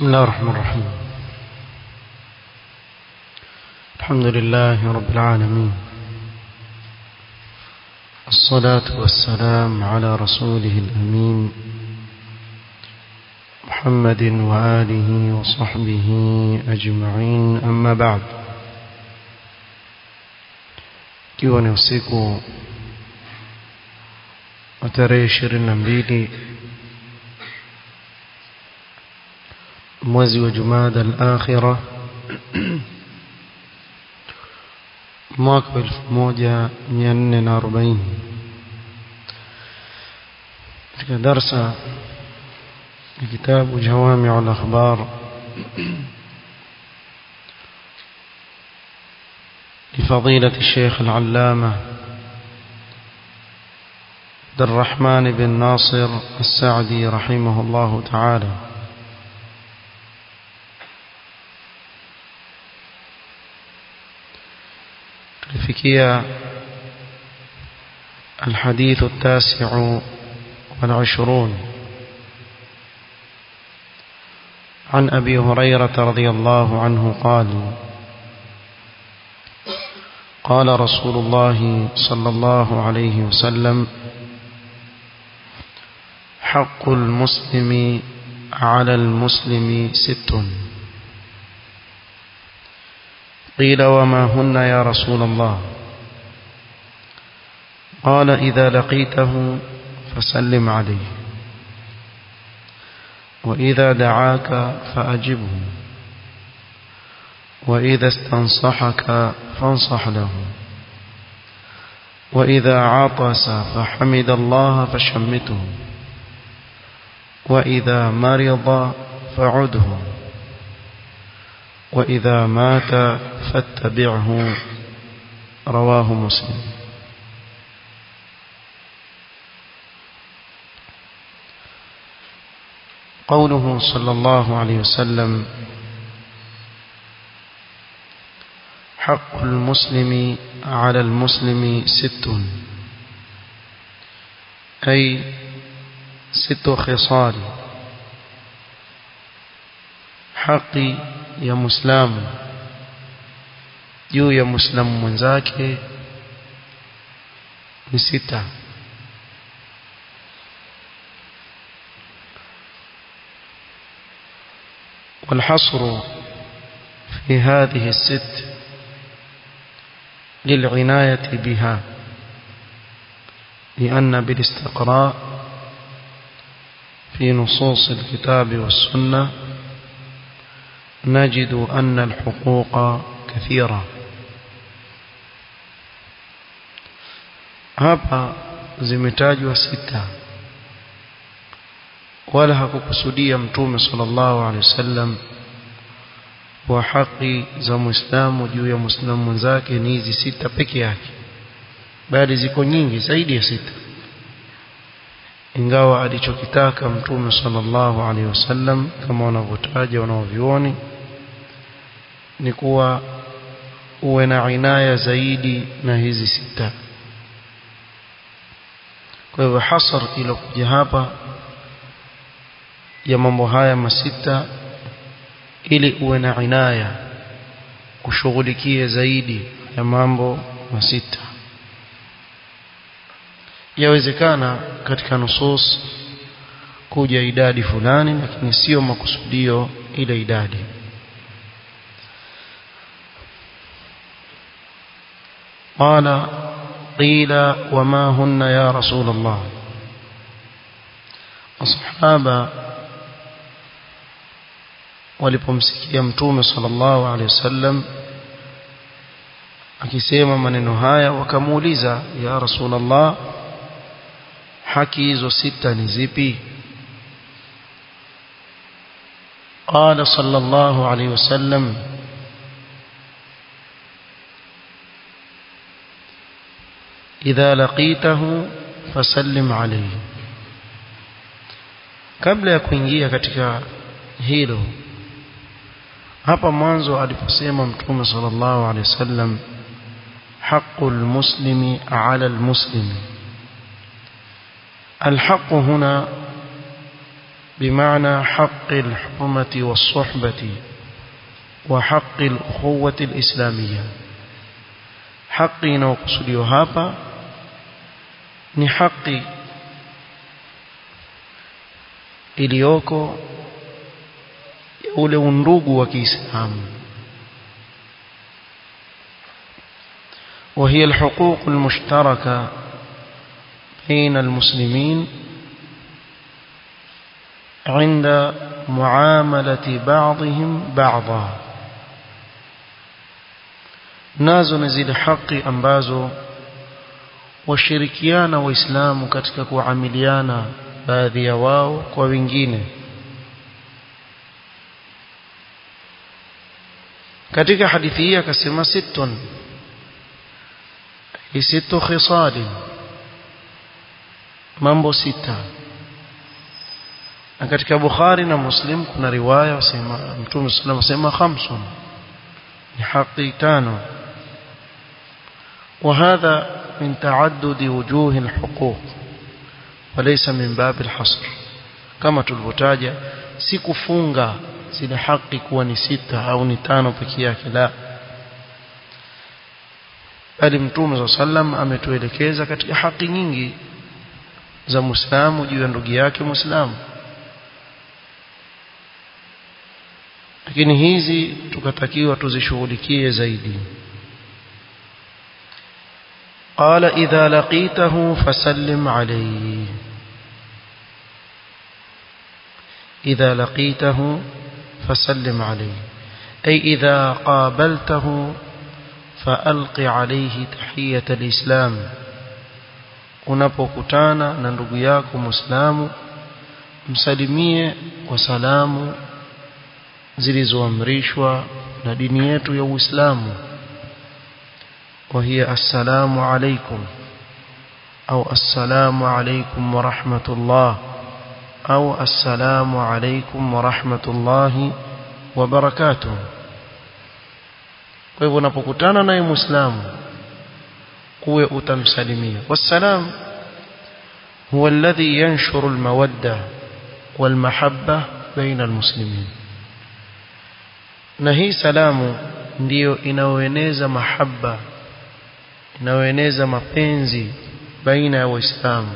بسم الله الرحمن الرحيم الحمد لله رب العالمين الصلاة والسلام على رسوله الأمين محمد وآله وصحبه أجمعين أما بعد ikiwa ni usiku wa tarehe ishirini na mbili mwezi wa Jumada al-Akhira mwaka wa 1440 katika darsa ya kitabu Jawami' al-Akhbar لفضيلة الشيخ العلامة عبد الرحمن بن ناصر السعدي رحمه الله تعالى tulifikia الحديث التاسع والعشرون عن أبي هريرة رضي الله عنه قال قال رسول الله صلى الله عليه وسلم حق المسلم على المسلم ست قيل وما هن يا رسول الله قال إذا لقيته فسلم عليه وإذا دعاك فأجبه وإذا استنصحك فانصح له وإذا عطس فحمد الله فشمته وإذا مرض فعده وإذا مات فاتبعه رواه مسلم قوله صلى الله عليه وسلم حق المسلم على المسلم ست أي ست خصال حقي ya muislamu juu ya muislamu mwenzake ni sita والحصر في هذه الست للعناية بها لأن بالاستقراء في نصوص الكتاب والسنة نجد أن الحقوق كثيرة hapa zimetajwa sita wala hakukusudia mtume sallallahu alaihi wasallam wa haki za muislamu juu ya muislamu mwenzake ni hizi sita peke yake bali ziko nyingi zaidi ya sita ingawa alichokitaka mtume sallallahu alaihi wasallam kama wanavyotaja wanaovioni ni kuwa uwe na inaya zaidi na hizi sita kwa hivyo hasar ilokuja hapa ya mambo haya masita ili uwe na inaya ushughulikie zaidi ya mambo masita yawezekana katika nusus kuja idadi fulani lakini sio makusudio ile idadi قال قيل وما هن يا رسول الله الصحابة walipomsikia mtume sallallahu alaihi wasallam akisema maneno haya wakamuuliza ya rasulullah haki hizo sita ni zipi قال صلى الله عليه وسلم إذا لقيته فسلم عليه kabla ya kuingia katika hilo hapa mwanzo aliposema mtume sallallahu alaihi wasallam haqqul muslimi ala almuslimi الحق هنا بمعنى حق الحرمة والصحبة وحق الأخوة الإسلامية حقي inayokusudiwa hapa ni haki iliyoko ya ule undugu wa Kiislamu وهي الحقوق المشتركة بين المسلمين عند معاملة بعضهم بعضا nazo ni zile haki ambazo washirikiana waislamu katika kuamiliana baadhi ya wao kwa wengine katika hadithi hii akasema sittun sittu khisali mambo sita na katika Bukhari na Muslim kuna riwaya wasema Mtume sallallahu asema khamsun ni haki tano وهذا من تعدد وجوه الحقوق وليس من باب الحصر كما tulivyotaja si kufunga zile haki kuwa ni sita au ni tano pekee yake la bali mtume sallam ametuelekeza katika haki nyingi za muislamu juu ya ndugu yake muislamu lakini hizi tukatakiwa tuzishughulikie zaidi قال إذا لقيته فسلم عليه إذا لقيته فسلم عليه أي إذا قابلته فألق عليه تحية الإسلام unapokutana na ndugu yako muislamu msalimie kwa salamu zilizoamrishwa na dini yetu ya Uislamu وهي السلام عليكم أو السلام عليكم ورحمة الله أو السلام عليكم ورحمة الله وبركاته kwa hivyo unapokutana naye muislamu uwe utamsalimia wassalam huwa alladhi yanshuru almawadda walmahabba baina almuslimin na hii salamu ndiyo inayoeneza mahaba inayoeneza mapenzi baina ya waislamu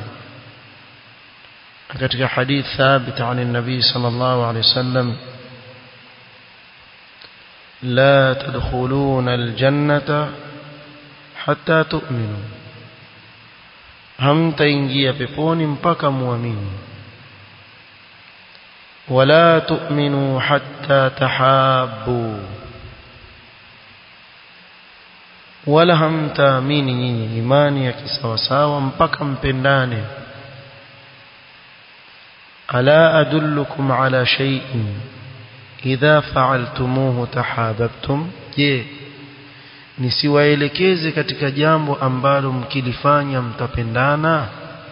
katika hadith thabit عن النبي صلى الله عليه وسلم لا تدخلون الجنة حتى تؤمنوا hamtaingia peponi mpaka muamini wala tu'minu hatta tahabbu wala hamtaamini nyinyi imani ya kisawasawa mpaka mpendane ala adullukum ala shay'in idha fa'altumuhu tahabbtum je nisiwaelekeze katika jambo ambalo mkilifanya mtapendana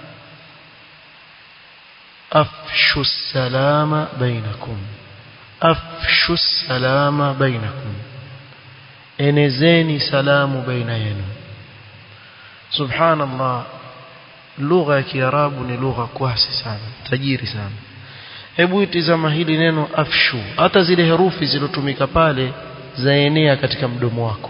afshu salama bainakum afshu salama bainakum enezeni salamu baina yenu subhanallah lugha ya kiarabu ni lugha kwasi sana tajiri sana hebu itizama hili neno afshu hata zile herufi zilotumika pale zaenea katika mdomo wako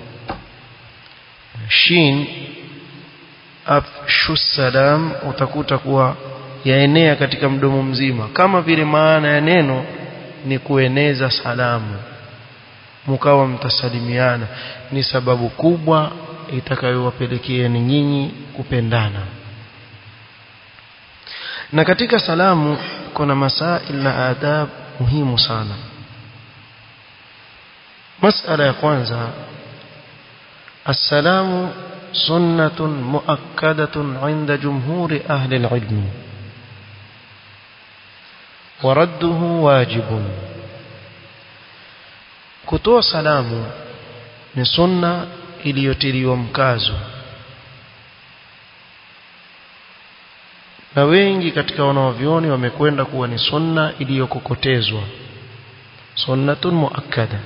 shin afshu salam utakuta kuwa yaenea katika mdomo mzima kama vile maana ya neno ni kueneza salamu mkawa mtasalimiana ni sababu kubwa itakayowapelekea ni nyinyi kupendana na katika salamu kuna masail na adab muhimu sana masala ya kwanza السلام سنة مؤكدة عند جمهور أهل العلم ورده واجب kutoa salamu ni sunna iliyotiliwa mkazo na wengi katika wanaovioni wamekwenda kuwa ni sunna iliyokokotezwa sunnatun muakkada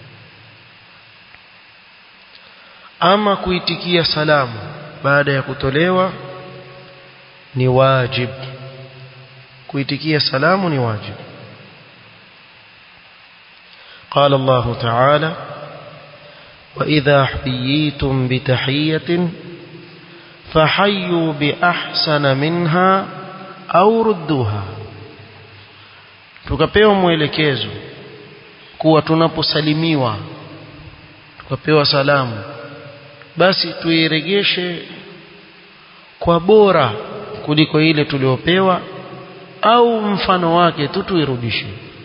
ama kuitikia salamu baada ya kutolewa ni wajib kuitikia salamu ni wajib قال الله تعالى وإذا حييتم بتحية فحيوا بأحسن منها أو ردوها tukapewa mwelekezo kuwa tunaposalimiwa tukapewa salamu basi tuiregeshe kwa bora kuliko ile tuliopewa au mfano wake tu tuirudishe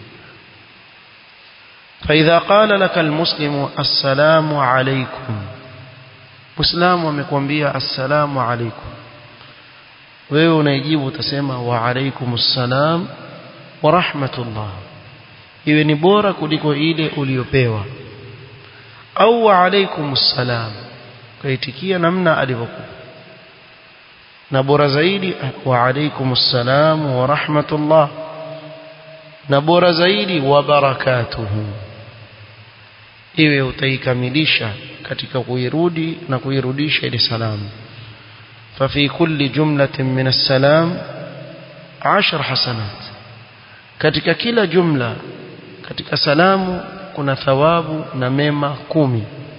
فإذا قال لك المسلم السلام عليكم مسلم amekwambia assalamu alaikum wewe unaijibu utasema wa alaikumus salam wa rahmatullah iwe ni bora kuliko ile uliyopewa au wa alaikumus salam kaitikia namna alivyokuwa na bora zaidi wa alaikumus salam wa rahmatullah na bora zaidi wa barakatuhu iwe utaikamilisha katika kuirudi na kuirudisha ile salamu ففي كل جملة من السلام عشر حسنات katika kila jumla katika salamu kuna thawabu na mema kumi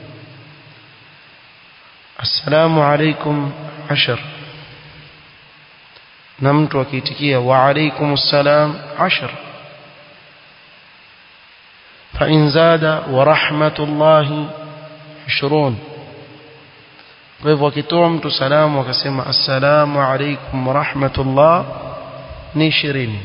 assalamu alaikum ashar na mtu akiitikia wa alaikum assalam ashar فإن زاد ورحمة الله عشرون kwa hivyo akitoa mtu salamu akasema assalamu alaikum warahmatullah ni ishirini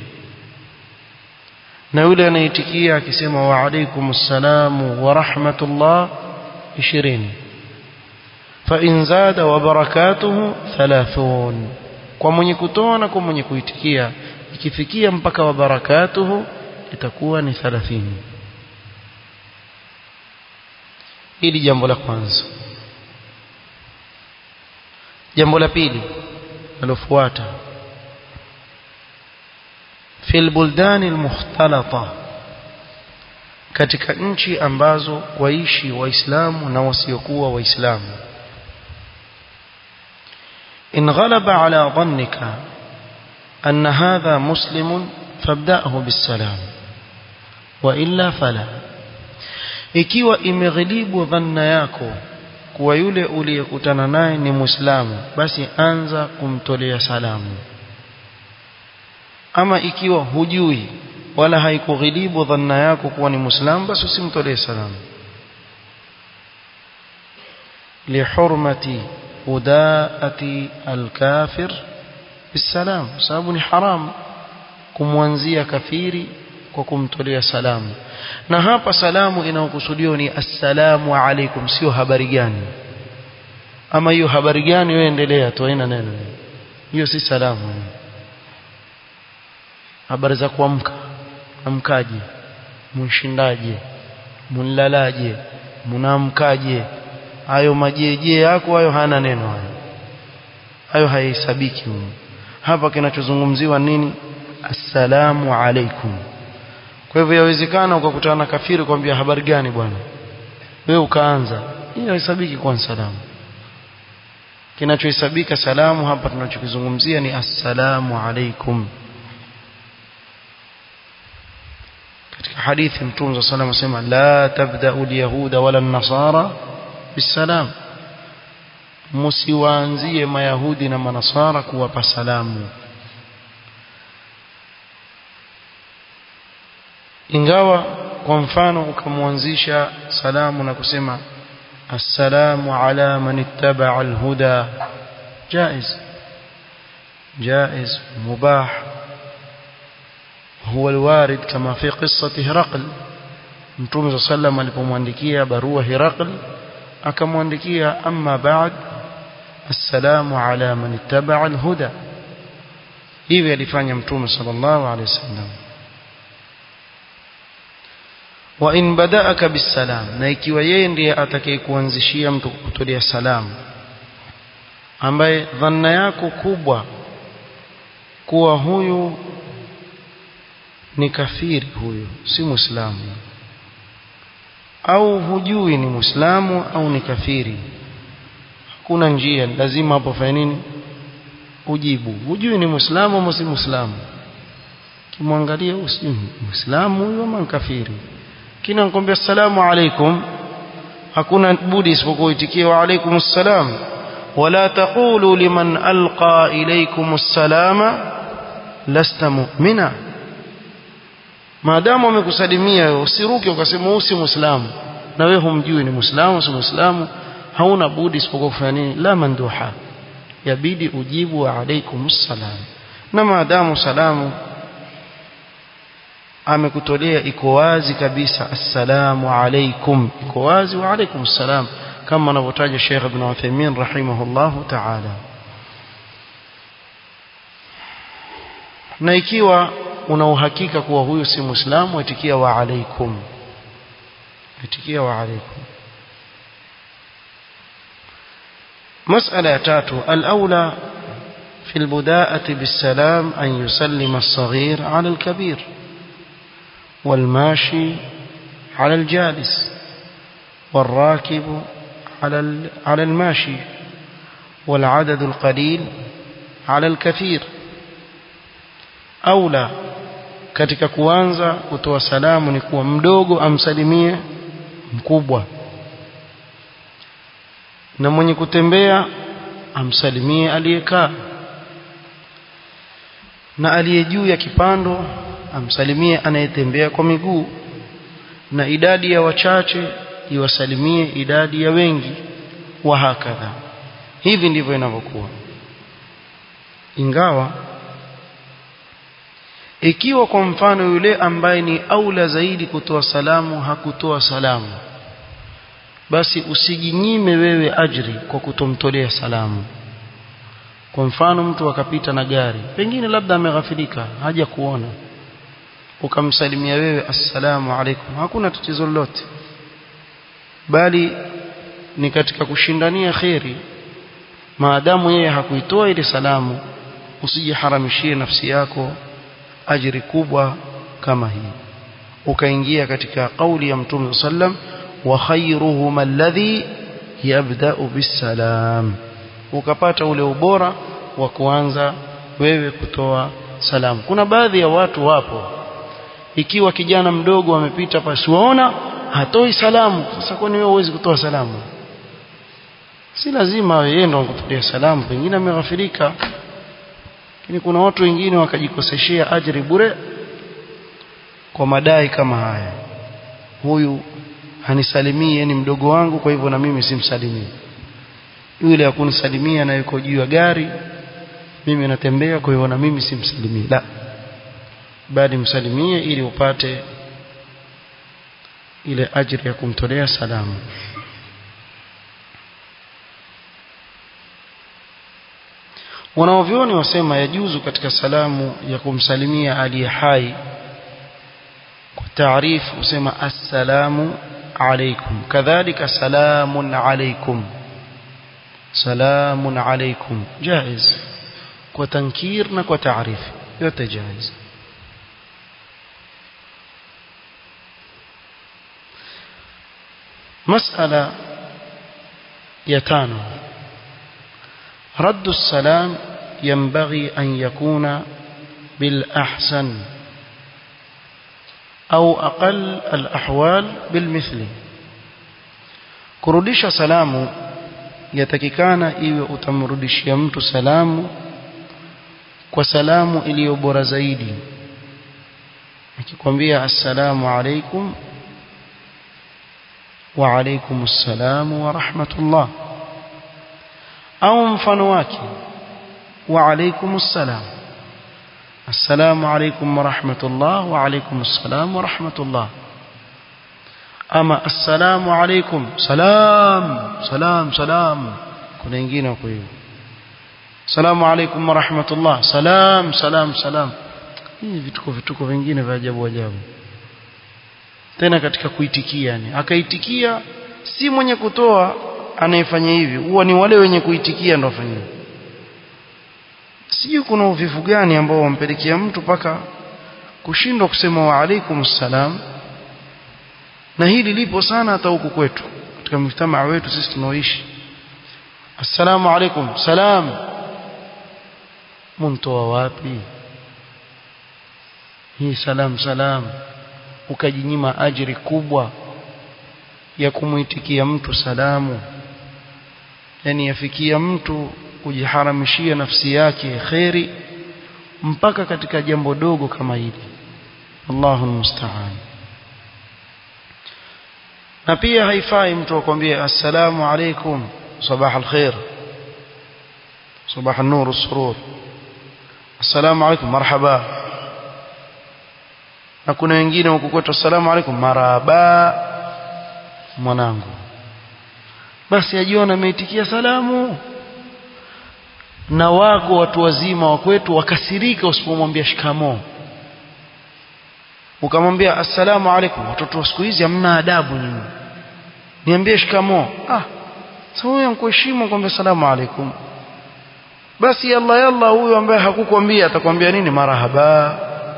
na yule anaitikia akisema wa alaikum assalamu warahmatullah ishirini فإن زاد وبركاته ثلاثون kwa mwenye kutoa na kwa mwenye kuitikia ikifikia mpaka wa barakatuhu itakuwa ni 30 hili jambo la kwanza jambo la pili nalofuata في البلدان المختلطة katika nchi ambazo waishi waislamu na wasiokuwa waislamu in ghalaba ala dhannika anna hadha muslimun fabda'hu bisalam wa illa fala ikiwa imeghilibu dhanna yako kuwa yule uliyekutana naye ni muislamu basi anza kumtolea salamu ama ikiwa hujui wala haikughilibu dhanna yako kuwa ni muislamu basi usimtolee salamu lihurmati udaati alkafir bisalam sababu ni haram kumwanzia kafiri kwa kumtolea salamu na hapa salamu inayokusudiwa ni assalamu alaikum sio habari gani ama hiyo habari gani wewe endelea tu haina neno hiyo si salamu habari za kuamka amkaje mshindaje mnlalaje mnaamkaje hayo majeje yako hayo hana neno hayo hayo haihesabiki hapa kinachozungumziwa nini assalamu alaikum kwa hivyo yawezekana ukakutana na kafiri kwambia habari gani bwana wewe ukaanza hiyo haisabiki kwa salamu kinachohesabika salamu hapa tunachokizungumzia ni assalamu alaikum katika hadithi mtume صلى الله عليه وسلم la tabda'u al-yahuda wala an-nasara bisalam msiwaanzie mayahudi na manasara kuwapa salamu ingawa kwa mfano ukamwanzisha salamu na kusema assalamu ala man ittaba'a al-huda jaiz jaiz mubah هو الوارد كما في قصة هرقل متوم صلى الله عليه وسلم alipomwandikia barua Hiraql akamwandikia amma ba'd assalamu ala man ittaba'a al-huda hivi alifanya mtume sallallahu alayhi wasallam wa in bada'aka bisalam na ikiwa yeye ndiye atakayekuanzishia mtu kukutolea salamu ambaye dhanna yako kubwa kuwa huyu ni kafiri huyu si muislamu au hujui ni muislamu au ni kafiri hakuna njia lazima hapo fanya nini ujibu hujui ni muislamu au si muislamu kimwangalia usijui muislamu huyu ama kafiri kina nikwambia assalamu alaikum hakuna budi isipokuwa itikie wa alaikum assalam wala taqulu liman alqa ilaykum assalama lasta mu'mina maadamu amekusalimia wewe usiruke ukasema usi muislamu na wewe humjui ni muislamu si muislamu hauna budi isipokuwa kufanya nini la manduha yabidi ujibu wa alaikum assalam na maadamu salamu amekutolea iko wazi kabisa assalamu alaikum iko wazi wa alaikum assalam kama anavyotaja Sheikh Ibn Uthaymeen rahimahullahu ta'ala na ikiwa una uhakika kuwa huyu si muislamu atikia wa alaikum atikia wa alaikum مسألة تاتو الأولى في البداءة بالسلام أن يسلم الصغير على الكبير والماشي على الجالس والراكب على على الماشي والعدد القليل على الكثير أولى katika kuanza kutoa salamu ni kuwa mdogo amsalimie mkubwa na mwenye kutembea amsalimie aliyekaa na aliye juu ya kipando amsalimie anayetembea kwa miguu na idadi ya wachache iwasalimie idadi ya wengi wa hakadha hivi ndivyo inavyokuwa ingawa ikiwa kwa mfano yule ambaye ni aula zaidi kutoa salamu hakutoa salamu basi usijinyime wewe ajri kwa kutomtolea salamu kwa mfano mtu akapita na gari pengine labda ameghafilika haja kuona ukamsalimia wewe assalamu alaikum hakuna tatizo lolote bali ni katika kushindania kheri maadamu yeye hakuitoa ile salamu usijiharamishie nafsi yako ajiri kubwa kama hii ukaingia katika kauli ya mtume sallam wa khayruhum alladhi yabda'u bisalam ukapata ule ubora wa kuanza wewe kutoa salamu kuna baadhi ya watu wapo ikiwa kijana mdogo amepita pasiwaona hatoi salamu sasa kwani wewe huwezi kutoa salamu si lazima yeye ndo akutolea salamu pengine ameghafirika lakini kuna watu wengine wakajikoseshea ajiri bure kwa madai kama haya huyu hanisalimii ni mdogo wangu kwa hivyo na mimi simsalimii yule akunisalimia na yuko juu ya gari mimi natembea kwa hivyo na mimi simsalimii la bali msalimie ili upate ile ajiri ya kumtolea salamu wanaovyoni wasema yajuzu katika salamu ya kumsalimia aliye hai kwa taarifu usema assalamu alaikum kadhalika salamun alaikum salamun alaikum jaiz kwa tankir na kwa taarifu yote jaiz مسألة يتانو رد السلام ينبغي أن يكون بالأحسن أو أقل الأحوال بالمثل kurudisha salamu yatakikana iwe utamrudishia mtu salamu kwa salamu iliyo bora zaidi akikwambia assalamu alaikum wa alaikum assalamu wa rahmatullah au mfano wake wa alaikum assalam assalamu alaikum wa rahmatullah wa alaikum assalam wa rahmatullah ama assalamu alaikum salam salam salam kuna wengine wako hivyo assalamu alaikum wa rahmatullah salam salam salam hivi vituko vituko vingine vya ajabu ajabu tena katika kuitikia yani akaitikia si mwenye kutoa anayefanya hivi huwa ni wale wenye kuitikia ndio wafanya sijui kuna uvivu gani ambao wampelekea mtu paka kushindwa kusema wa alaikum salam na hili lipo sana hata huku kwetu katika mjtamaa wetu sisi tunaoishi assalamu alaikum salam muntoa wapi hii salam salam ukajinyima ajiri kubwa ya kumuitikia mtu salamu yani yafikia mtu kujiharamishia nafsi yake kheri mpaka katika jambo dogo kama hili Allahu musta'an na pia haifai mtu akwambie assalamu alaikum sabah alkhair sabah an-nur as-surur assalamu alaikum marhaba na kuna wengine huko kwetu assalamu alaikum marhaba mwanangu basi ajiona ameitikia salamu na wako watu wazima wa kwetu wakasirika usipomwambia shikamoo ukamwambia assalamu alaikum watoto wa siku hizi hamna adabu nyinyi niambie shikamoo ah sasa huyo mkuheshimu kwambia salamu alaikum basi yalla yalla huyo ambaye hakukwambia atakwambia nini marahaba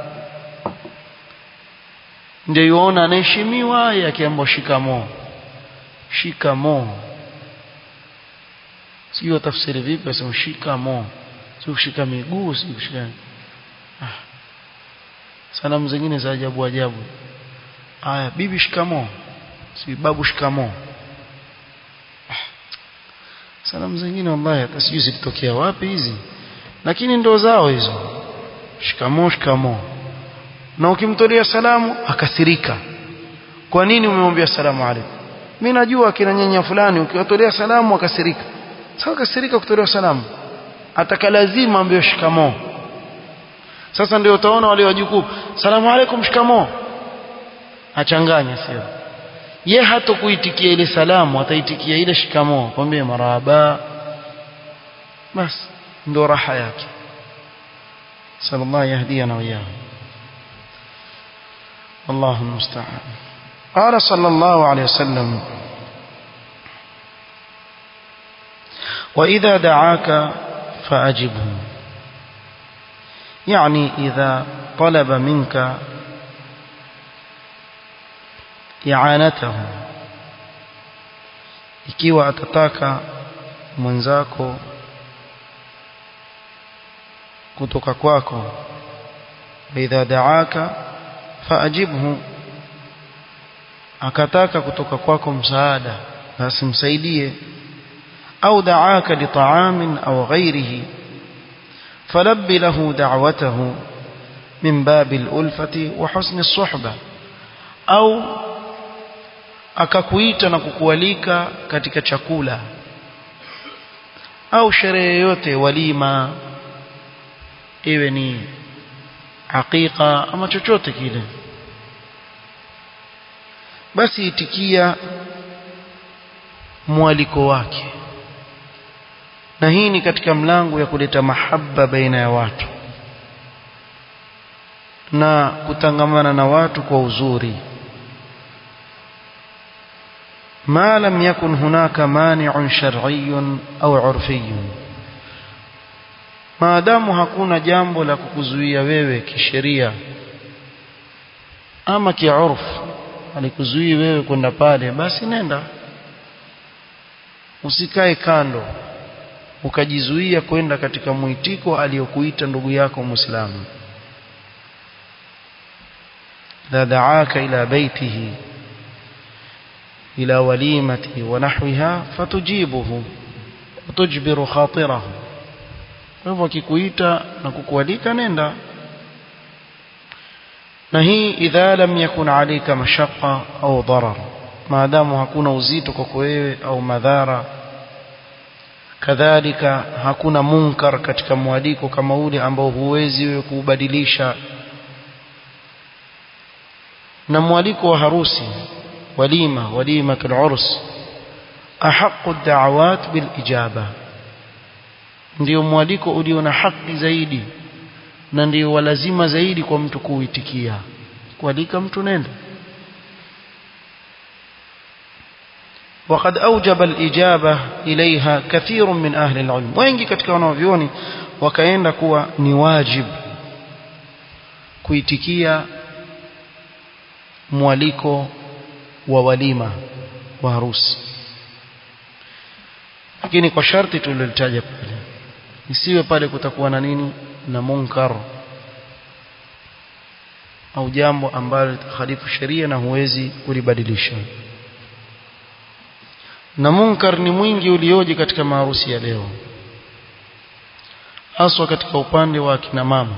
ndio yuona anaheshimiwa yakiambiwa shikamoo shikamoo sio tafsiri vipi asema shikamoo sio kushika miguu sio kushika ah salamu zingine za ajabu ajabu haya bibi shikamoo si babu shikamoo ah. salamu zingine wallahi hata sijui zilitokea wapi hizi lakini ndo zao hizo shikamoo shikamoo na ukimtolea salamu akasirika kwa nini umemwambia salamu alaykum mimi najua kina nyanya fulani ukiwatolea salamu akasirika sasa kasirika kutolewa salamu ataka lazima ambaye shikamoo sasa ndio utaona wale wajukuu salamu alaykum shikamoo achanganya sio ye hata kuitikia ile salamu ataitikia ile shikamoo kwambie marhaba bas ndio raha yake sallallahu yahdiyana wa iyyahu الله المستعان قال صلى الله عليه وسلم وإذا دعاك فأجبه يعني إذا طلب منك إعانته ikiwa atataka mwenzako kutoka kwako idha daaka faajibhu akataka kutoka kwako msaada basi msaidie au daaka litaamin au ghairihi falabbi lahu da'watahu min babi al-ulfati wa husni as-suhba au akakuita na kukualika katika chakula au sherehe yote walima iwe ni hakika ama chochote kile basi itikia mwaliko wake na hii ni katika mlango ya kuleta mahaba baina ya watu na kutangamana na watu kwa uzuri ما لم يكن هناك مانع شرعي أو عرفي maadamu hakuna jambo la kukuzuia wewe kisheria ama kiurfu alikuzuia wewe kwenda pale basi nenda usikae kando ukajizuia kwenda katika mwitiko aliyokuita ndugu yako muislamu la da'aka ila baitihi ila walimati wa nahwiha fatujibuhu وتجبر خاطره kwa hivyo akikuita na kukualika nenda na hii idha lam yakun alayka mashaqqa au darar maadamu hakuna uzito kwako wewe au madhara kadhalika hakuna munkar katika mwaliko kama ule ambao huwezi wewe kuubadilisha na mwaliko wa harusi walima walimatul urs ahaqqu ad-da'awat bil ijaba ndio mwaliko ulio na haki zaidi na ndio walazima zaidi kwa mtu kuitikia kualika mtu nenda وقد أوجب الإجابة إليها كثير من أهل العلم wengi katika wanavyoni wakaenda kuwa ni wajib kuitikia mwaliko wa walima wa harusi lakini kwa sharti tulilitaja pale isiwe pale kutakuwa na nini na munkar au jambo ambalo litakhalifu sheria na huwezi kulibadilisha na munkar ni mwingi ulioje katika maharusi ya leo haswa katika upande wa kina mama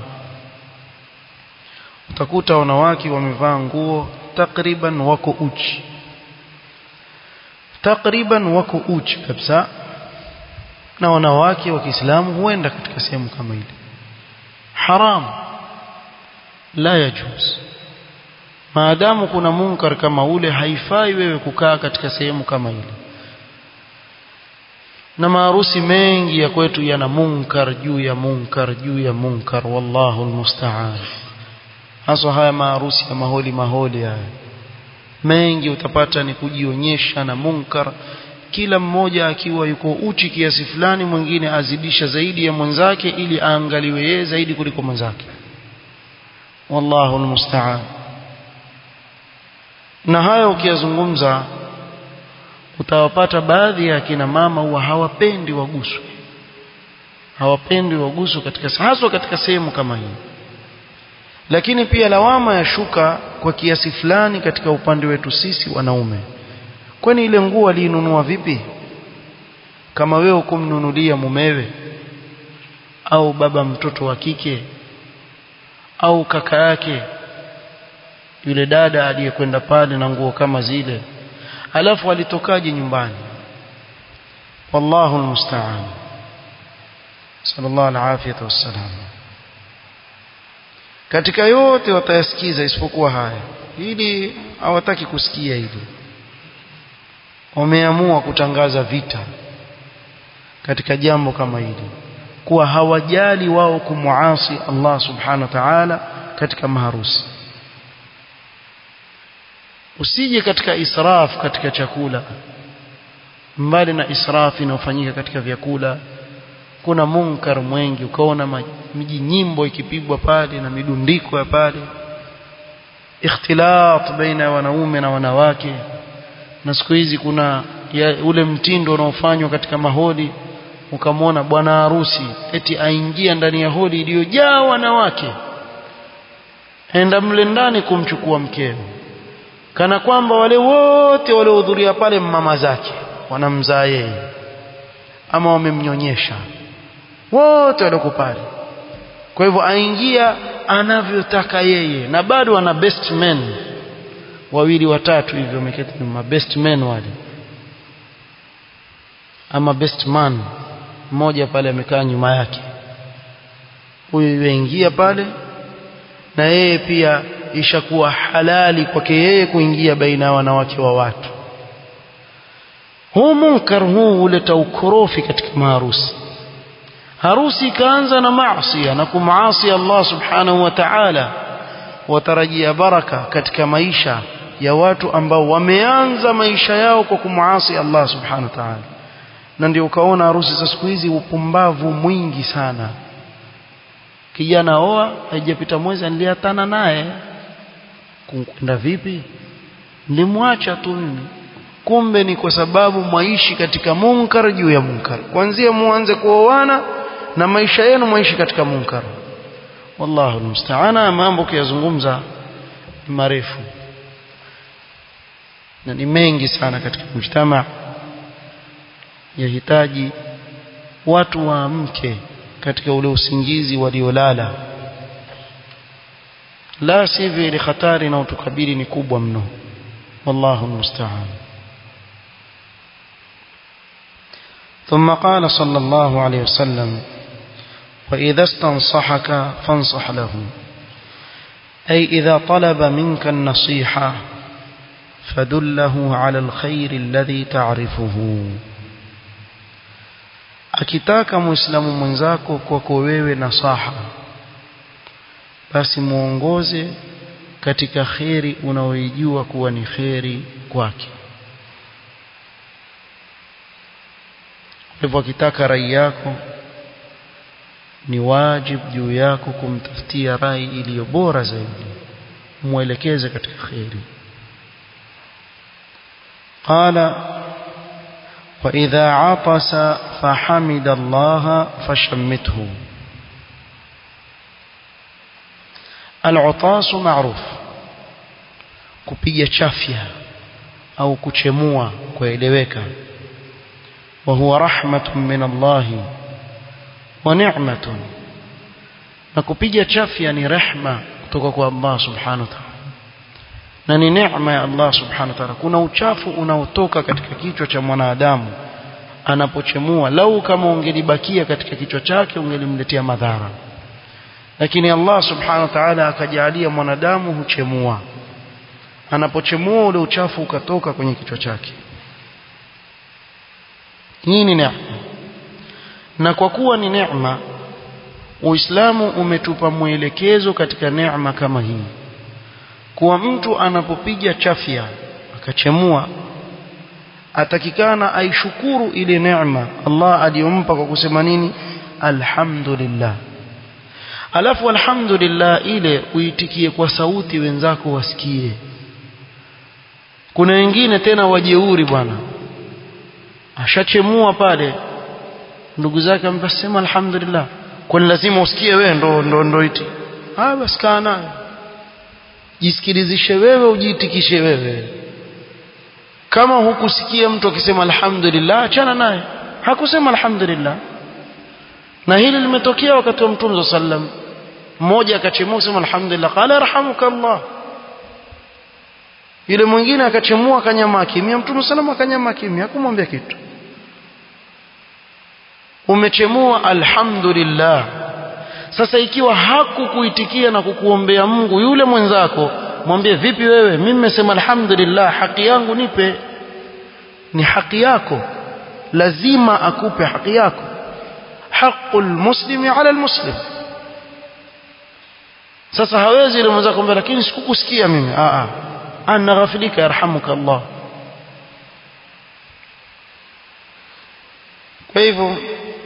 utakuta wanawake wamevaa nguo takriban wako uchi takriban wako uchi kabisa na wanawake wa Kiislamu huenda katika sehemu kama ile haram la yajuz maadamu kuna munkar kama ule haifai wewe kukaa katika sehemu kama ile na maharusi mengi ya kwetu yana munkar juu ya munkar juu ya munkar wallahu almusta'an hasa haya maharusi ya maholi maholi haya mengi utapata ni kujionyesha na munkar kila mmoja akiwa yuko uchi kiasi fulani mwingine azidisha zaidi ya mwenzake ili aangaliwe yeye zaidi kuliko mwenzake wallahu almusta'an na haya ukiyazungumza utawapata baadhi ya kina mama huwa hawapendi waguswe hawapendi waguswe katika haswa katika sehemu kama hii lakini pia lawama ya shuka kwa kiasi fulani katika upande wetu sisi wanaume kwani ile nguo aliinunua vipi kama wewe kumnunulia mumewe au baba mtoto wa kike au kaka yake yule dada aliyekwenda pale na nguo kama zile alafu alitokaje nyumbani wallahu almusta'an sallallahu alafiyatu wassalam katika yote watayasikiza isipokuwa haya ili hawataki kusikia hili wameamua kutangaza vita katika jambo kama hili kuwa hawajali wao kumuasi Allah subhanahu wa ta'ala katika maharusi usije katika israf katika chakula mbali na israf inayofanyika katika vyakula kuna munkar mwengi ukaona miji nyimbo ikipigwa pale na midundiko ya pale ikhtilat baina ya wanaume na wanawake na siku hizi kuna ya, ule mtindo unaofanywa katika maholi ukamwona bwana harusi eti aingia ndani ya holi iliyojaa wanawake enda mle ndani kumchukua mkeo kana kwamba wale wote waliohudhuria pale mama zake wanamzaa yeye ama wamemnyonyesha wote walioko pale kwa hivyo aingia anavyotaka yeye na bado ana best men wawili watatu hivyo wameketi nyuma best men wale ama best man mmoja pale amekaa nyuma yake huyu yuingia pale na yeye pia ishakuwa halali kwake yeye kuingia baina ya wanawake wa watu huu munkar huu huleta ukorofi katika maharusi harusi ikaanza na maasi na kumaasi Allah subhanahu wa ta'ala watarajia baraka katika maisha ya watu ambao wameanza maisha yao kwa kumuasi Allah subhanahu wa ta'ala na ndio ukaona harusi za siku hizi upumbavu mwingi sana kijana oa haijapita mwezi niliatana naye kwenda vipi nilimwacha tu mimi kumbe ni kwa sababu mwaishi katika munkar juu ya munkar kuanzia muanze kuoana na maisha yenu mwaishi katika munkar wallahu almusta'ana mambo kiyazungumza marefu na ni mengi sana katika mjtama yahitaji watu waamke katika ule usingizi waliolala la sivyo ile hatari na utukabili ni kubwa mno wallahu almusta'an ثم قال صلى الله عليه وسلم وإذا استنصحك فانصح له أي إذا طلب منك النصيحة فدله على الخير الذي تعرفه akitaka muislamu mwenzako kwako wewe nasaha basi muongoze katika kheri unaoijua kuwa ni kheri kwake hivyo akitaka rai yako ni wajib juu yako kumtafutia rai iliyo bora zaidi muelekeze katika kheri qala وإذا عطس فحمد الله فشمته al-utasu ma'ruf kupiga chafya au kuchemua kueleweka wa huwa rahmatun min Allah wa ni'matun na kupiga chafya ni rehma kutoka kwa Allah subhanahu wa ta'ala na ni neema ya Allah subhanahu wa ta'ala kuna uchafu unaotoka katika kichwa cha mwanadamu anapochemua lau kama ungelibakia katika kichwa chake ungelimletea madhara lakini Allah subhanahu wa ta'ala akajalia mwanadamu huchemua anapochemua ule uchafu ukatoka kwenye kichwa chake hii ni neema na kwa kuwa ni neema Uislamu umetupa mwelekezo katika neema kama hii kuwa mtu anapopiga chafya akachemua atakikana aishukuru ile neema Allah aliyompa kwa kusema nini alhamdulillah alafu alhamdulillah ile uitikie kwa sauti wenzako wasikie kuna wengine tena wajeuri bwana ashachemua pale ndugu zake amesema alhamdulillah kwani lazima usikie wewe ndo ndo ndo iti ah basi kaa nayo jisikilizishe wewe ujiitikishe wewe kama hukusikia mtu akisema alhamdulillah achana naye hakusema alhamdulillah na hili limetokea wakati wa mtume sallam mmoja akachemua sema alhamdulillah qala yarhamukallah yule mwingine akachemua akanyama kimya mtume sallam akanyama kimya hakumwambia kitu umechemua alhamdulillah sasa ikiwa hakukuitikia na kukuombea Mungu yule mwenzako mwambie vipi wewe mimi nimesema alhamdulillah haki yangu nipe ni haki yako lazima akupe haki yako haqqul muslimi ala almuslim sasa hawezi yule mwenzako kumwambia lakini sikukusikia mimi a a ana ghafilika yarhamuka Allah kwa hivyo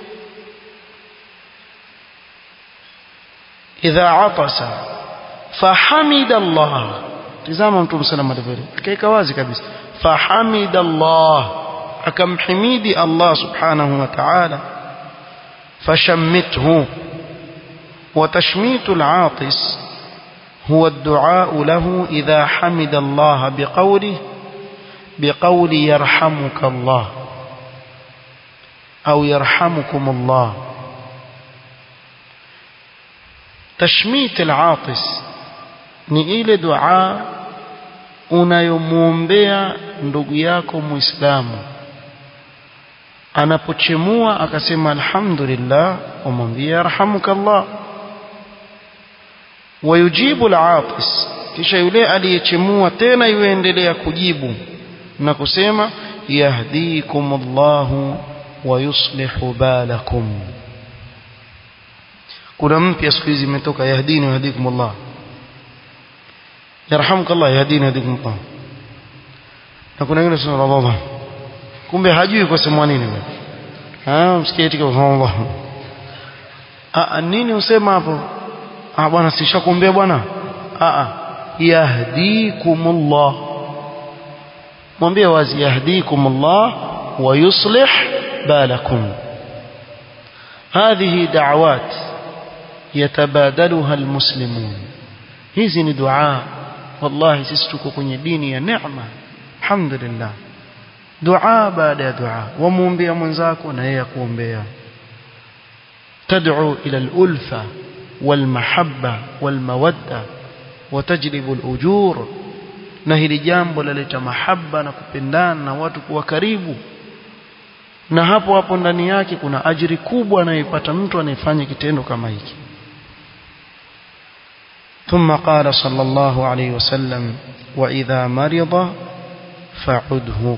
idha atasa fahamida Allah tazama mtume sallallahu alayhi wasallam kaika wazi kabisa fahamida Allah akamhimidi Allah subhanahu wa ta'ala fashammithu وتشميت العاطس هو الدعاء له إذا حمد الله بقوله بقول يرحمك الله أو يرحمكم الله تشميت العاطس ni ile dua unayomwombea ndugu yako muislamu anapochemua akasema alhamdulillah umwambie yarhamukallah wayujibu al-atis kisha yule aliyechemua tena yuendelea kujibu na kusema yahdikumullahu wa yuslihu balakum kuna mpya siku hizi imetoka yahdini wa yahdikumullah yarhamukallah yahdini yahdikumullah na kuna wengine sema Allah kumbe hajui kwa sema nini wewe ah msikie tika Allah ah nini usema hapo ah bwana sishakuombea bwana ah ah yahdikumullah mwambie wazi yahdikumullah wa yuslih balakum هذه دعوات يتبادلها المسلمون hizi ni dua wallahi sisi tuko kwenye dini ya neema alhamdulillah dua baada ya dua wamuombea mwenzako na yeye akuombea تدعو إلى الألفة والمحبة والمودة وتجلب الأجور na hili jambo laleta mahaba na kupendana na watu kuwa karibu na hapo hapo ndani yake kuna ajiri kubwa anayoipata mtu anayefanya kitendo kama hiki ثم قال صلى الله عليه وسلم وإذا مرض فعده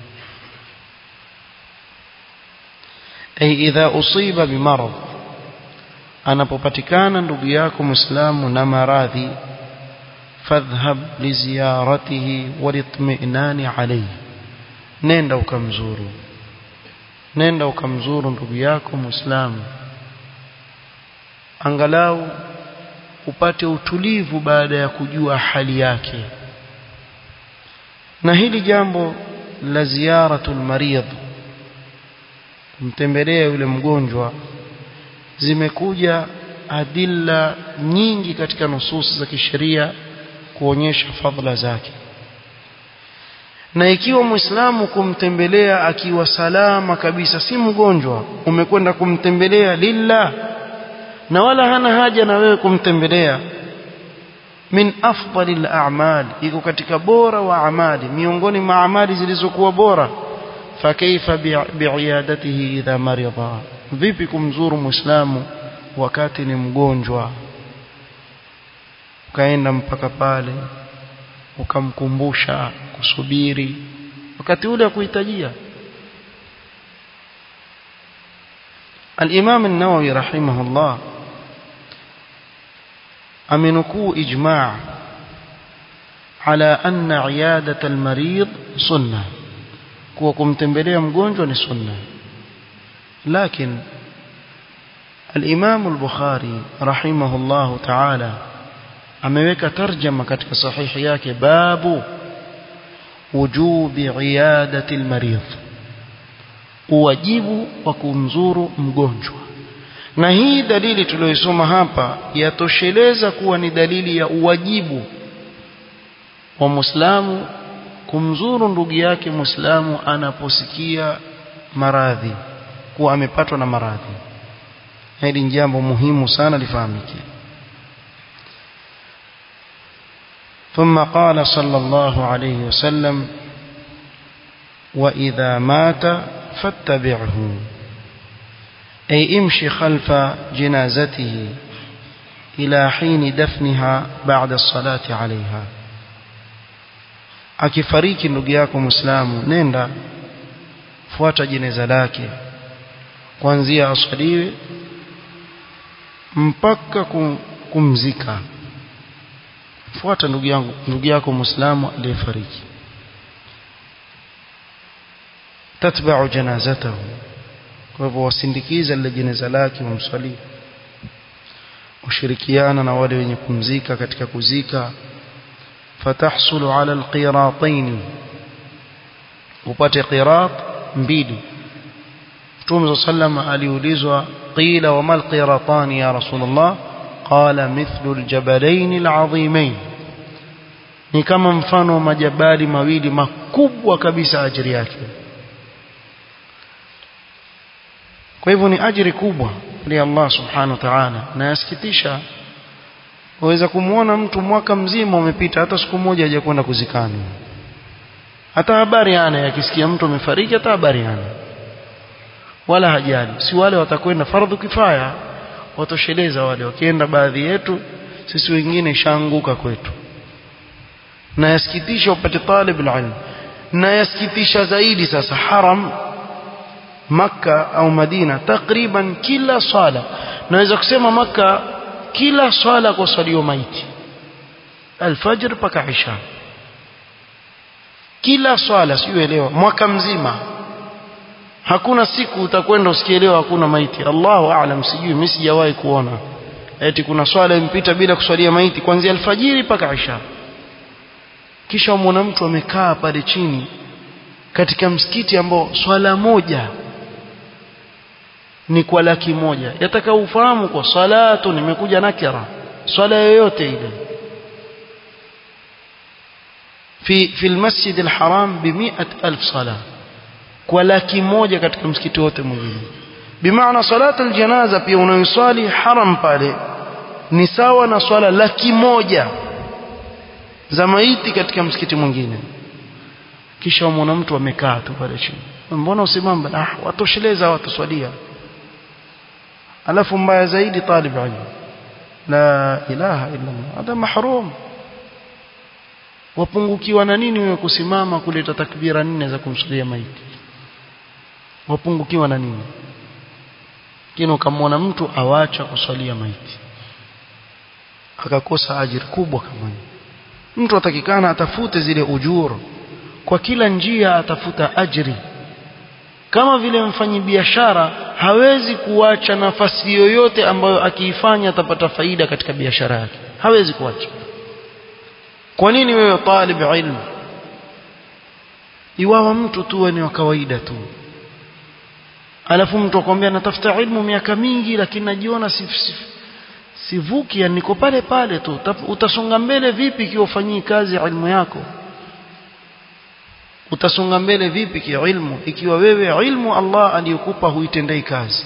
أي إذا أصيب بمرض anapopatikana ndugu yako muislamu na maradhi fadhhab liziyaratihi walitminani alayhi nenda ukamzuru nenda ukamzuru ndugu yako muislamu angalau upate utulivu baada ya kujua hali yake na hili jambo la ziyaratul marid kumtembelea yule mgonjwa zimekuja adilla nyingi katika nusus za kisheria kuonyesha fadhila zake na ikiwa muislamu kumtembelea akiwa salama kabisa si mgonjwa umekwenda kumtembelea lillah na wala hana haja na wewe kumtembelea min afdali al-a'mal iko katika bora wa amali miongoni mwa amali zilizokuwa bora fakaifa bi'iyadatihi idha marida vipi kumzuru muislamu wakati ni mgonjwa ukaenda mpaka pale ukamkumbusha kusubiri wakati ule akuhitajia الإمام النووي رحمه الله أمنكو إجماع على أن عيادة المريض سنة كوكم تنبليه مقونجو سنة لكن الإمام البخاري رحمه الله تعالى ameweka tarjama katika sahihi yake babu wujubi iyadati almarid uwajibu wa kumzuru mgonjwa na hii dalili tuliyosoma hapa yatosheleza kuwa ni dalili ya uwajibu wa Muislamu kumzuru ndugu yake Muislamu anaposikia maradhi kuwa amepatwa na maradhi hili ni jambo muhimu sana lifahamike ثم قال صلى الله عليه وسلم وإذا مات فاتبعه أي امشي خلف جنازته إلى حين دفنها بعد الصلاة عليها akifariki ndugu yako muislamu nenda fuata jeneza lake kuanzia aswaliwe mpaka kumzika fuata ndugu yangu ndugu yako muislamu aliyefariki tatba'u janazatahu kwa hivyo wasindikiza lile jeneza lake wamswalia ushirikiana na wale wenye kumzika katika kuzika fatahsulu ala alqiratayn upate qirat mbili Mtume sallam aliulizwa qila wa mal qiratan ya rasulullah qala mithlu aljabalain alazimain ni kama mfano wa majabali mawili makubwa kabisa ajiri yake kwa hivyo ni ajiri kubwa li Allah subhanahu wa ta'ala na yasikitisha waweza kumuona mtu mwaka mzima umepita hata siku moja hajakwenda kuzikani hata habari ana yakisikia mtu amefariki hata habari ana wala hajali si wale watakwenda fardhu kifaya watosheleza wale wakienda baadhi yetu sisi wengine shaanguka kwetu na yasikitisha upate talib ilm na yasikitisha zaidi sasa haram maka au Madina takriban kila swala naweza kusema maka kila swala kwa swalio maiti alfajr mpaka isha kila swala siuelewa mwaka mzima hakuna siku utakwenda usikielewa hakuna maiti Allahu aalam sijui mimi sijawahi kuona eti kuna swala impita bila kuswalia maiti kuanzia alfajiri mpaka isha kisha umwona mtu amekaa pale chini katika msikiti ambao swala moja ni kwa laki moja yataka ufahamu kwa salatu nimekuja nakira swala yoyote ile fi fi almasjid alharam bi 100000 sala kwa laki moja katika msikiti wote mwingine bimaana salatu aljanaza pia unayoswali haram pale ni sawa na swala laki moja za maiti katika msikiti mwingine kisha umwona mtu amekaa tu pale chini mbona usimame ah watosheleza watuswalia alafu mbaya zaidi talib ilm la ilaha illa Allah hada mahrum wapungukiwa na nini wewe kusimama kuleta takbira nne za kumsulia maiti wapungukiwa na nini kino ukamwona mtu awacha kuswalia maiti akakosa ajira kubwa kama hiyo mtu atakikana atafute zile ujuru kwa kila njia atafuta ajri kama vile mfanyi biashara hawezi kuacha nafasi yoyote ambayo akiifanya atapata faida katika biashara yake hawezi kuacha kwa nini wewe talib ilmu iwawa mtu tu ni wa kawaida tu alafu mtu akwambia natafuta ilmu miaka mingi lakini najiona sivuki yani niko pale pale tu utasonga mbele vipi ikiwa ufanyii kazi ya ilmu yako utasonga mbele vipi kiilmu ikiwa wewe ilmu Allah aliyokupa huitendei kazi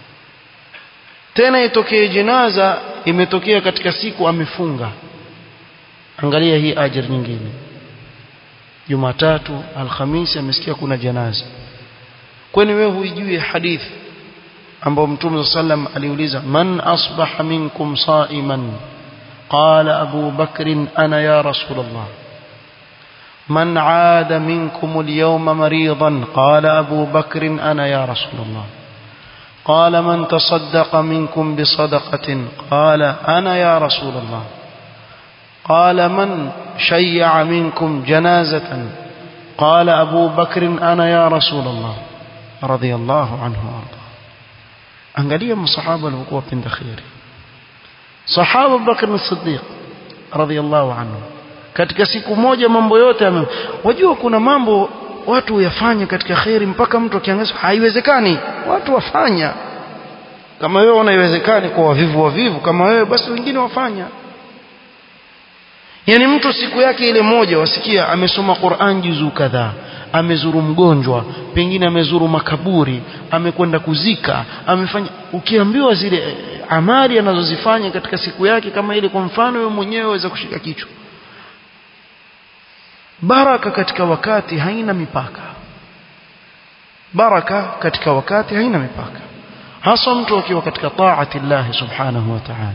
tena itokee jinaza imetokea katika siku amefunga angalia hii ajira nyingine Jumatatu Alhamisi amesikia kuna janaza kwani wewe huijui hadithi ambao Mtume sallam aliuliza man asbaha minkum sa'iman qala Abu Bakr ana ya Rasulullah من عاد منكم اليوم مريضا قال أبو بكر أنا يا رسول الله قال من تصدق منكم بصدقة قال أنا يا رسول الله قال من شيع منكم جنازة قال أبو بكر أنا يا رسول الله رضي الله عنه وارضاه angalia masahaba walikuwa wapenda khairi sahaba Bakr as-Siddiq radhiyallahu anhu katika siku moja mambo yote ame wajua kuna mambo watu huyafanya katika khairi mpaka mtu akiangaza haiwezekani watu wafanya kama wewe unaiwezekani kwa wavivu wavivu kama wewe basi wengine wafanya yani mtu siku yake ile moja wasikia amesoma Qur'an juzu kadhaa amezuru mgonjwa pengine amezuru makaburi amekwenda kuzika amefanya ukiambiwa zile amali anazozifanya katika siku yake kama ile kwa mfano wewe mwenyewe waweza kushika kichwa baraka katika wakati haina mipaka baraka katika wakati haina mipaka hasa mtu akiwa katika taati Allah subhanahu wa ta'ala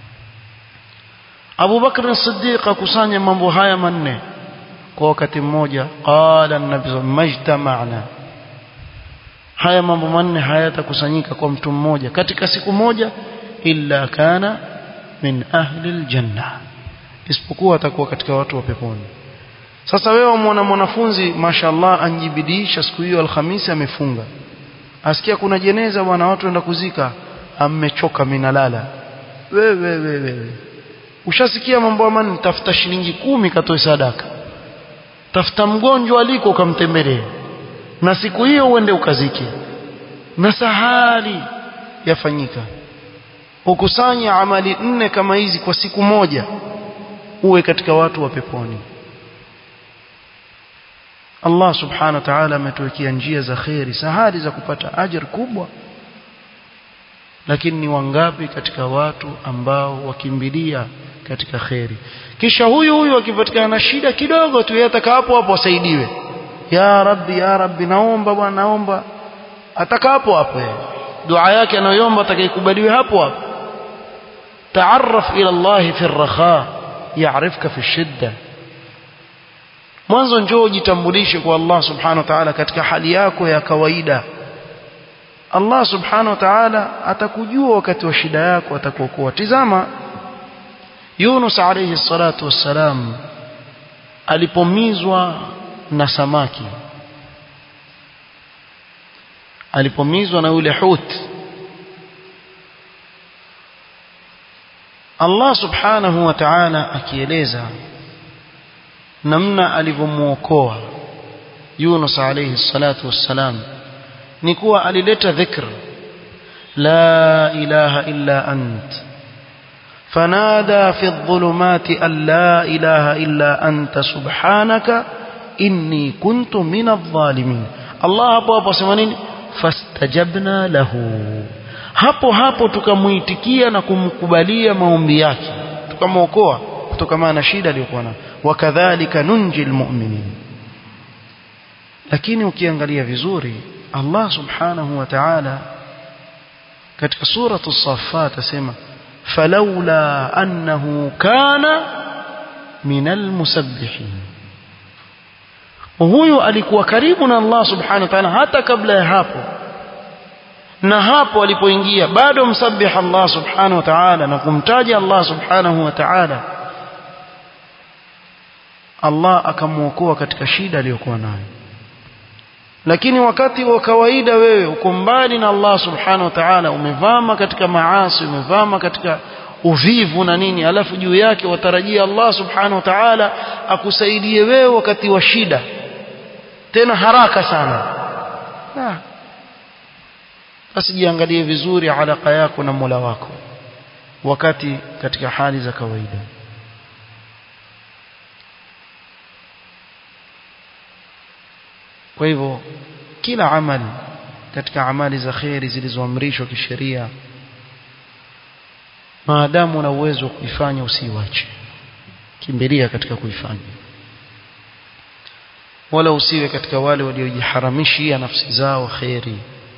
Abu Bakr as-Siddiq akusanya mambo haya manne kwa wakati mmoja qala an-nabi majtama'na haya mambo manne hayatakusanyika kwa mtu mmoja katika siku moja illa kana min ahli al-janna isipokuwa atakuwa katika watu wa peponi sasa wewe umwona mwanafunzi mashallah anjibidisha siku hiyo alhamisi amefunga asikia kuna jeneza bwana watu wenda kuzika amechoka minalala wewe wewe wewe ushasikia mambo amani tafuta shilingi kumi katoe sadaka tafuta mgonjwa aliko ukamtembelee na siku hiyo uende ukazike na sahali yafanyika ukusanya amali nne kama hizi kwa siku moja uwe katika watu wa peponi Allah subhanahu wa ta'ala ametuwekea njia za khairi sahali za kupata ajira kubwa lakini ni wangapi katika watu ambao wakimbilia katika khairi kisha huyu huyu akipatikana na shida kidogo tu yataka hapo hapo asaidiwe ya rabbi ya rabbi naomba bwana naomba ataka hapo hapo dua yake anayoomba atakayekubaliwe hapo hapo taarraf ila Allah fi ar-rakha ya'rifka fi shidda mwanzo njoo jitambulishe kwa Allah subhanahu wa ta'ala katika hali yako ya kawaida Allah subhanahu wa ta'ala atakujua wakati wa shida yako atakuokoa tizama Yunus alayhi salatu wassalam alipomizwa na samaki alipomizwa na yule hut Allah subhanahu wa ta'ala akieleza namna alivyomuokoa Yunus alayhi salatu wassalam ni kuwa alileta dhikr la ilaha illa ant fanada fi adh-dhulumati an la ilaha illa anta subhanaka inni kuntu min adh-dhalimin Allah hapo hapo asema nini fastajabna lahu hapo hapo tukamuitikia na kumkubalia maombi yake tukamwokoa kutokana na shida aliyokuwa nayo wakadhalika nunjil mu'minin lakini ukiangalia vizuri Allah subhanahu wa ta'ala katika suratu as-saffat asema falawla annahu kana minal musabbihin huyu alikuwa karibu na Allah subhanahu wa ta'ala hata kabla ya hapo na hapo alipoingia bado msabbih Allah subhanahu wa ta'ala na kumtaja Allah subhanahu wa ta'ala Allah akamuokoa katika shida aliyokuwa nayo lakini wakati wa kawaida wewe uko mbali na Allah subhanahu wa ta'ala umevama katika maasi umevama katika uvivu na nini alafu juu yake watarajia Allah subhanahu wa ta'ala akusaidie wewe wakati wa shida tena haraka sana basi jiangalie vizuri alaka yako na Mola wako wakati katika hali za kawaida kwa hivyo kila amali katika amali za kheri zilizoamrishwa kisheria maadamu una uwezo wa kuifanya usiiwache kimbilia katika kuifanya wala usiwe katika wale waliojiharamishia nafsi zao kheri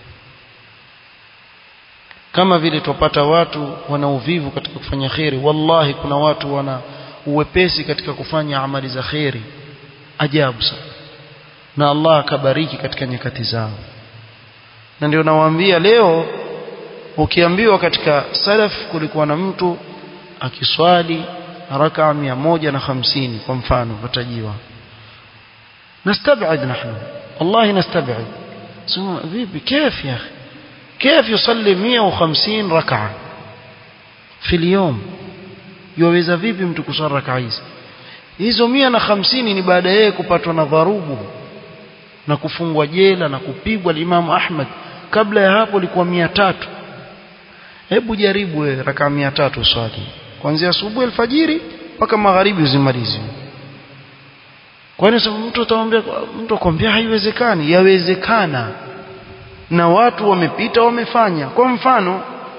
kama vile tupata watu wana uvivu katika kufanya kheri wallahi kuna watu wana uwepesi katika kufanya amali za kheri ajabu sana na Allah akabariki katika nyakati zao na ndio nawaambia leo ukiambiwa katika salaf kulikuwa na mtu akiswali rakaa mia moja na hamsini kwa mfano watajiwa نستبعد نحن والله نستبعد vipi كيف يا أخي كيف يصلي 150 ركعة في اليوم يوeza vipi mtu kusali rakaa hizi hizo 150 ni baada yeye kupatwa na dharubu na kufungwa jela na kupigwa Imam Ahmad kabla ya hapo ilikuwa 300 hebu jaribu wewe rakaa 300 uswali kuanzia asubuhi alfajiri mpaka magharibi uzimalize kwani mtu atamwambia mtu akwambia haiwezekani yawezekana na watu wamepita wamefanya kwa mfano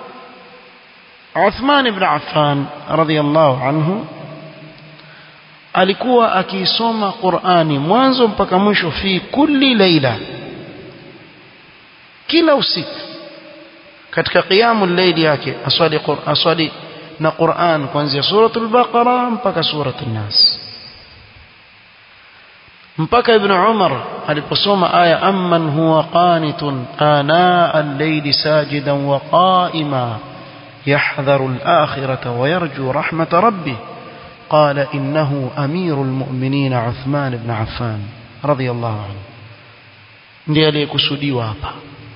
Uthman ibn Affan radhiyallahu anhu alikuwa akiisoma Qur'ani mwanzo mpaka mwisho fi kulli laila kila usiku katika qiyamul layli yake aswali aswali na Qur'an kuanzia suratul Baqara mpaka suratul Nas mpaka ibn Umar aliposoma aya amman huwa qanitun ana al-layli sajidan wa qa'ima yahdharu al-akhirata wa yarju rahmata rabbih قال إنه أمير المؤمنين عثمان بن عفان رضي الله عنه ndiye aliyekusudiwa hapa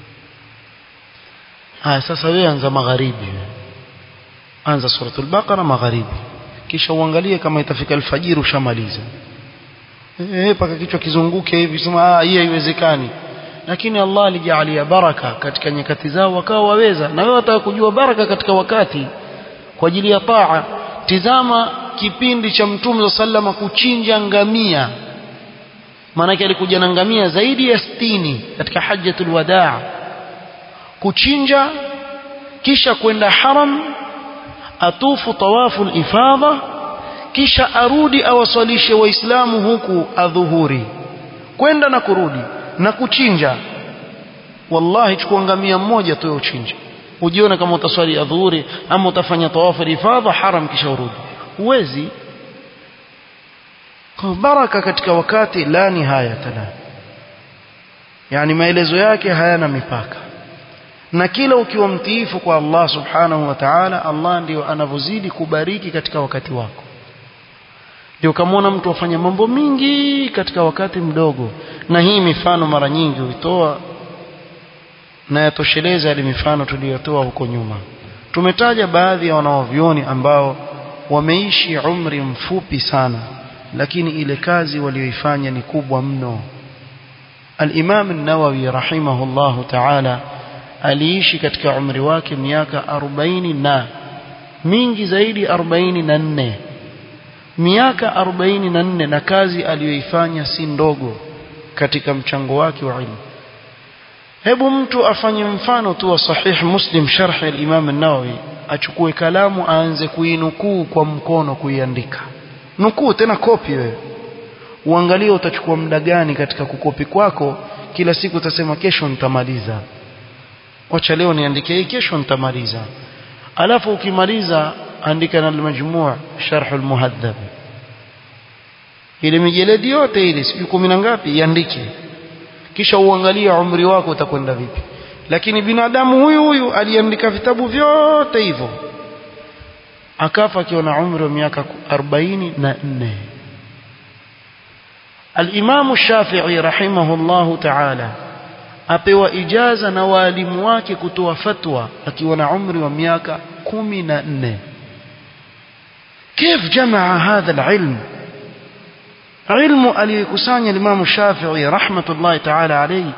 haya sasa wewe anza magharibi anza suratul baqara magharibi kisha uangalie kama itafika alfajiri ushamaliza eh paka kichwa kizunguke hivi sema ah hii haiwezekani lakini Allah alijalia baraka katika nyakati zao wakawa waweza na wewe wataka kujua baraka katika wakati kwa ajili ya taa tizama kipindi cha mtume sallama kuchinja ngamia maanake alikuja na ngamia zaidi ya sitini katika hajjatul wadaa kuchinja kisha kwenda haram atufu tawafu ifadha kisha arudi awaswalishe waislamu huku adhuhuri kwenda na kurudi na kuchinja wallahi chukua ngamia mmoja tu uchinje ujione kama utaswali adhuhuri ama utafanya tawafu ifadha haram kisha urudi huwezi kwa baraka katika wakati la nihaya tala yani maelezo yake hayana mipaka na kila ukiwa mtiifu kwa Allah subhanahu wa ta'ala Allah ndio anavozidi kubariki katika wakati wako ndio kamwona mtu afanya mambo mingi katika wakati mdogo na hii mifano mara nyingi huitoa na yatosheleza ile mifano tuliyotoa huko nyuma tumetaja baadhi ya wanaovioni ambao wameishi umri mfupi sana lakini ile kazi walioifanya ni kubwa mno al-Imam an-Nawawi rahimahullahu ta'ala aliishi katika umri wake miaka 40 na mingi zaidi 44 miaka 44 na kazi aliyoifanya si ndogo katika mchango wake wa ilmu hebu mtu afanye mfano tu wa sahih muslim sharh al-Imam an-Nawawi achukue kalamu aanze kuinukuu kwa mkono kuiandika nukuu tena kopi wewe uangalie utachukua muda gani katika kukopi kwako kila siku utasema kesho nitamaliza wacha leo niandike hii kesho nitamaliza alafu ukimaliza andika na al-majmu' sharh al-muhaddab ile mijeledi yote ile siku kumi na ngapi iandike kisha uangalie umri wako utakwenda vipi lakini binadamu huyu huyu aliandika vitabu vyote hivyo akafa akiwa na umri wa miaka 44 Al-Imam Shafi'i rahimahullahu ta'ala apewa ijaza na walimu wake kutoa fatwa akiwa na umri wa miaka 14 كيف جمع هذا العلم علم aliyokusanya Imam Shafi'i rahmatullahi ta'ala alayhi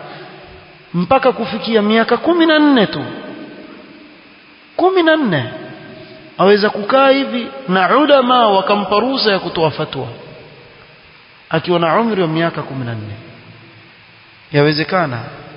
mpaka kufikia miaka 14 tu 14 aweza kukaa hivi na ulama wakampa ruhusa ya kutoa fatwa akiwa na umri wa miaka 14 yawezekana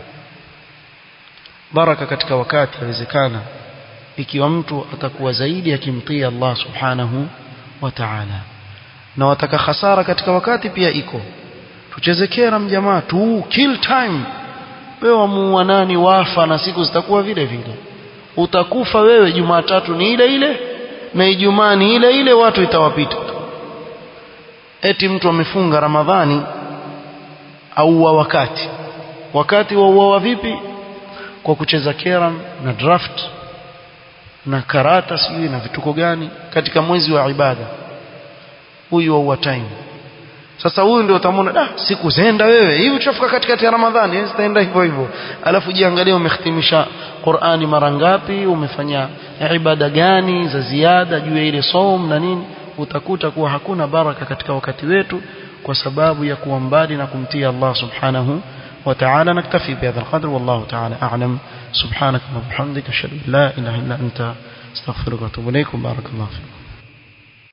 baraka katika wakati yawezekana ikiwa mtu atakuwa zaidi akimtii Allah subhanahu wa ta'ala na wataka hasara katika wakati pia iko tucheze kera mjamaa tu kill time wewe wamuua nani wafa na siku zitakuwa vile vile utakufa wewe Jumatatu ni ile ile na Ijumaa ni ile ile watu itawapita eti mtu amefunga Ramadhani au wa wakati wakati wa uawa vipi kwa kucheza keram na draft na karata sijui na vituko gani katika mwezi wa ibada huyu wa time sasa huyu ndio utamwona da siku zenda wewe hivi utafika katikati ya Ramadhani zitaenda hivyo hivyo alafu jiangalie umehitimisha Qur'ani mara ngapi umefanya ibada gani za ziada juu ya ile som na nini utakuta kuwa hakuna baraka katika wakati wetu kwa sababu ya kuwa mbali na kumtii Allah subhanahu wa ta'ala naktafi bihadha alqadr wallahu ta'ala a'lam subhanaka wa bihamdika ashhadu an la ilaha illa anta astaghfiruka wa atubu ilaykum barakallahu fikum